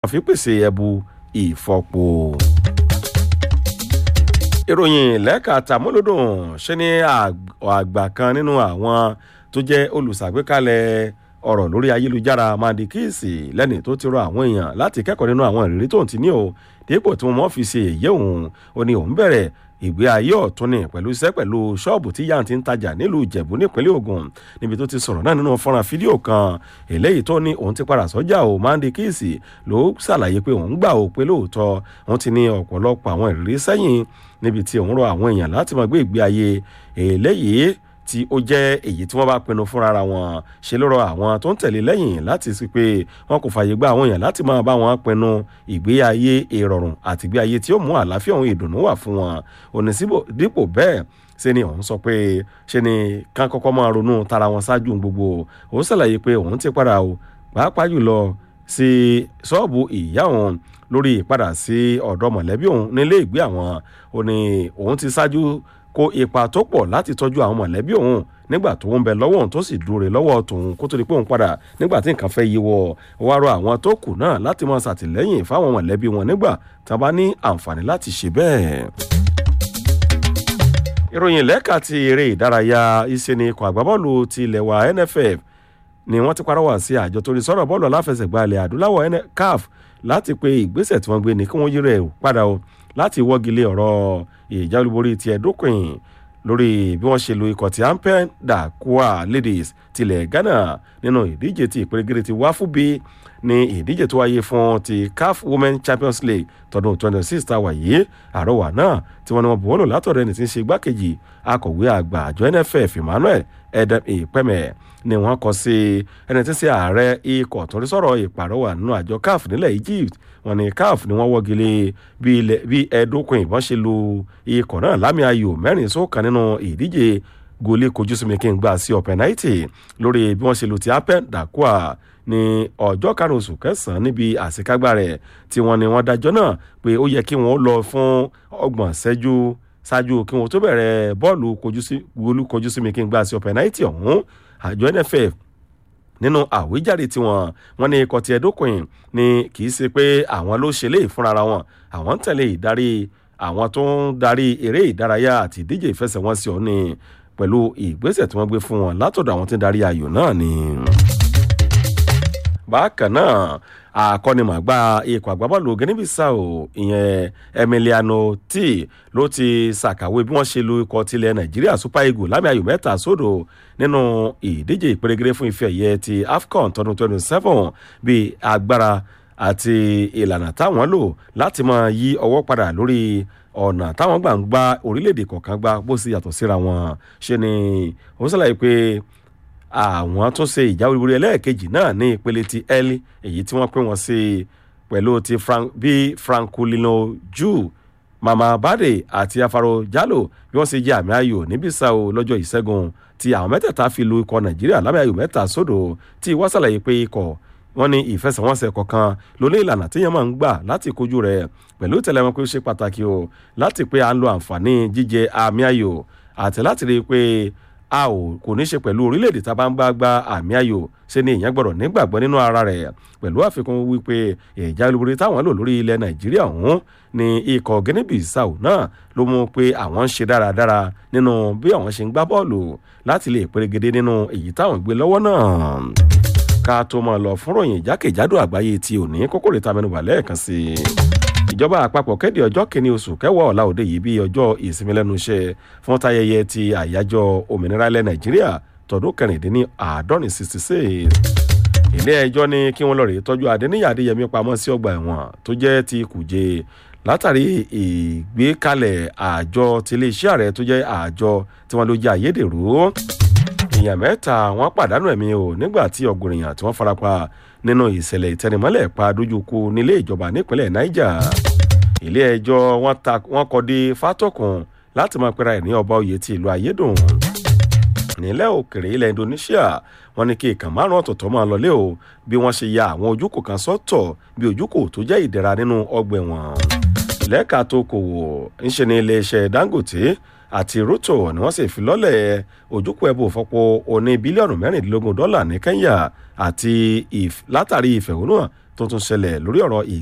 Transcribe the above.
fi pèsè ẹbu ìfọpo. ìròyìn lẹ́ka tàmúlòdùn ṣe ni àgbà kan nínú àwọn tó jẹ́ olùṣàgbékalẹ̀ ọ̀rọ̀ lórí ayélujára mandikisi lẹ́ni tó ti rọ àwọn èèyàn láti kẹ́kọ̀ọ́ nínú àwọn ìrírí tóun ti ní o dípò tí wọ́n fi ṣe èyí òun ó ní òun bẹ̀rẹ̀ ìgbé ayé ọ̀tún ni pẹ̀lú iṣẹ́ pẹ̀lú ṣọ́ọ̀bù tí yáà ti ń tajà nílùú ìjẹ̀bú nípínlẹ̀ ogun níbi tó ti sọ̀rọ̀ náà nínú fọ́nrán fídíò kan eléyìí tó ní òun ti padà sọ́jà o mandikisi ló ṣàlàyé pé òun gbà ó pé lóòótọ́ òun ti ní ọ̀pọ̀lọpọ̀ àwọn ìrírí sẹ́yìn níbi tí òun rọ àwọn èèyàn láti máa gbé ìgbé ayé eléyìí tí ó jẹ́ èyí tí wọ́n bá pinnu fúnra wọn ṣe ló rọ àwọn tó ń tẹ̀lé lẹ́yìn láti sí pé wọn kò fààyè gba àwọn èèyàn láti máa bá wọn pinnu ìgbé ayé ìrọ̀rùn àti ìgbé ayé tí ó mú àlàáfíà òun ìdùnnú wà fún wọn òní dípò bẹ́ẹ̀ ṣe ni òun sọ pé ṣe ni kán kọ́kọ́ máa ronú tara wọn ṣáájú gbogbo òun ṣàlàyé pé òun ti padà o pàápàá jùlọ sí ṣọ́ọ̀bù ìyá òun lórí ìpadà sí ọ̀dọ̀ mọ̀lẹ́bí òun nílé ìgbé àwọn ò ní òun ti ṣáájú kó ipa tó pọ̀ láti tọ́jú àwọn mọ̀lẹ́bí òun nígbà tó ń bẹ lọ́wọ́ òun tó sì dúró lọ́wọ́ tòun kó tó di pé òun padà nígbà tí nǹkan fẹ́ yíwọ́ wá rọ àwọn tó kù náà láti máa ṣàtìlẹ́yìn fáwọn mọ̀lẹ́bí wọn nígbà tí wọ́n bá ní àǹfààní láti ṣe bẹ́ẹ̀. ìròyìn lẹ́ka ti eré ìdárayá ìṣẹ́ni ikọ̀ àgbábọ́ọ̀lù ti ilẹ̀ wa nff ni wọ́n ti parọ́wà sí àjọ torí sọ̀rọ̀ bọ́ọ̀lù aláfẹsẹ̀gbá ilẹ̀ adúláwọ̀ caf láti pe ìgbésẹ̀ tí wọ́n gbé ní kí wọ́n yí rẹ̀ padà o láti wọ́gilé ọ̀rọ̀ ìjà olúborí ti ẹ̀dókùn lórí bí wọ́n ṣe lo ikọ̀ tí ampen dakua ladies tilẹ̀ ghana nínú ìdíje ti ìpèrègèrè ti wáfúbi ní ìdíje tó wáyé fún ti caf women champions league tọdún 26 tá a wà yìí àrọwà náà tí wọ́n ní wọ́n buwọ́lò látọ̀rọ̀ ẹni tí ń ṣe igbákejì akọ̀wé àgbà àjọ nff emmanuel edem ìpẹ́mẹ̀ ni wọ́n kọ sí ẹni tí ń ṣe ààrẹ ikọ̀ tó ń sọ̀rọ̀ ìpàrọwà nínú àjọ caf nílẹ̀ egypt wọn ni caf ni wọ́n wọ́gilé bí ẹ̀ẹ́dókun ìbọn ṣe lu ikọ̀ náà lámì ayò mẹ́rin sókàn nínú ìdíje gòlé kojú sí mi kí n gbà sí ọ̀pẹ̀náìtì lórí bí wọ́n ṣe lu ti apen dakua ní ọjọ́ karùn-ún oṣù kẹsàn-án níbi àṣekágbá rẹ̀ tí wọ́n ní wọ́n dájọ́ náà pé ó yẹ kí wọ́n lọ fún ọgbọ̀n ṣẹ́jú ṣáájú kí wọ́n tó bẹ̀rẹ̀ bọ́ọ̀lù gòlú kojú sí mi kí n gbà sí ọ̀pẹ̀náìtì ọ̀hún àjọ nff nínú àwíjàre tiwọn wọn ní ikọ̀ tí ẹ̀dókùn ni kì í ṣe pé àwọn ló ṣe léè fúnra wọn àwọn ń tẹ̀lé ìdarí àwọn tó ń darí eré ìdárayá àti ìdíje ìfẹsẹ̀wọnsẹ̀ ọ̀hún ni pẹ̀lú ìgbésẹ̀ tí wọ́n gbé fún wọn látọ̀dọ̀ àwọn tí ń darí ayò náà ni. bákan náà akọ́nimọ̀gbá ikọ̀ àgbábọ́ọ̀lù guinea-bissau ìyẹn emiliano t ló ti ṣàkàwé bí wọ́n ṣe lu ikọ̀ tilẹ̀ nàìjíríà super eagles lámì ayò mẹ́ta sódò nínú ìdíje ìpèrègèrè fún ife ẹ̀yẹ ti afcon tọdún twenty seven bíi agbára àti ìlànà táwọn lò láti máa yí ọwọ́ padà lórí ọ̀nà táwọn gbà ń gba orílẹ̀-èdè kọ̀ọ̀kan gbá bó sì yàtọ̀ síra wọn ṣe ni ó ṣàlàyé pé àwọn tó ṣe ìjà olúborí ẹlẹ́ẹ̀kejì náà ní ìpele ti l èyí tí wọ́n pín wọn sí pẹ̀lú ti bí francolino ju mama bade àti afaro jalo bí wọ́n ṣe jẹ́ àmì ayò níbí sáò lọ́jọ́ ìṣẹ́gun tí àwọn mẹ́tẹ̀ẹ̀ta fi lu ikọ̀ nàìjíríà lábẹ́ ayò mẹ́ta sódò tí wọ́n ṣàlàyé pé ikọ̀ wọ́n ní ìfẹsẹ̀wọnsẹ̀ kọ̀ọ̀kan ló ní ìlànà téèyàn máa ń gbà láti kojú rẹ̀ pẹ̀lú tẹ̀lẹ́mọ́ pé ó ṣe pàtàkì o láti pé à ń lo àǹfààní jíjẹ àmì ayò àti láti rí i pé a ò kò ní ṣe pẹ̀lú orílẹ̀-èdè tá a bá ń bá gba àmì ayò ṣe ni èèyàn gbọ́dọ̀ nígbàgbọ́ nínú ara rẹ̀ pẹ̀lú àfikún wípé ìjà olúborí táwọn lò lórí ilẹ̀ nàìjíríà ọ̀hún ni ikọ̀ guinea-bissau náà ló mú pé àwọn ń ṣe dáradára nínú bí àwọn ṣe ń gbá bọ́ọ̀lù láti lè pérégedé nínú èyí táwọn gbé lọ́wọ́ náà ká tó máa lọ fún ròyìn jákèjádò àgbáyé tí ò ní kókòrè ta mẹnuba lẹ́ẹ̀kan sí i ìjọba àpapọ̀ kéde ọjọ́ kìíní oṣù kẹwàá ọ̀la òde yìí bí ọjọ́ ìsinmi lẹ́nu iṣẹ́ fún tayẹyẹ ti àyájọ́ òmìnira ilẹ̀ nàìjíríà tọdún kẹrìndínní àádọ́rin sixty six ilé ẹjọ́ ní kí wọ́n lọ rèé tọ́jú adéníyà adéyẹmí pamọ́ sí ọgbà ẹ̀wọ̀n tó jẹ́ ti kùjé látàrí ìgbékalẹ̀ àjọ tiléeṣẹ́ ààrẹ tó jẹ́ àjọ tí wọ́n ló jẹ́ àyédèrú èèyàn mẹ́ta wọ́n pàdánù ẹ̀mí o nígbà tí ọ̀gùn èèyàn tí wọ́n farapa nínú ìṣẹ̀lẹ̀ ìtẹnimọ́lẹ̀ pa dójúkú nílé ìjọba nípínlẹ̀ niger ilé ẹjọ́ wọ́n kọ́ dé fátọ́kùn láti máa pera ẹ̀ ní ọba oyè ti ìlú ayédùn nílẹ̀ òkèrè ilẹ̀ indonesia wọ́n ní kí ìkàn márùn ọ̀tọ̀ọ̀tọ̀ máa lọlé o bí wọ́n ṣe ya àwọn ojúkò kan sọ́tọ̀ bí ojúkò tó jẹ́ ìdẹ̀ra nínú ọgbà ẹ̀wọ̀n lẹ́ka tó kò wò ń ṣe ní iléeṣẹ́ dangote àti ruto ni wọ́n sì fi lọ́lẹ̀ ojúkò ẹ̀bùn fọ́pọ̀ oní bílíọ̀nù mẹ́rìndínlógún dọ́là ní kenya àti látàrí ìfẹ̀hónúhàn tó tó tún ṣẹlẹ̀ lórí ọ̀rọ̀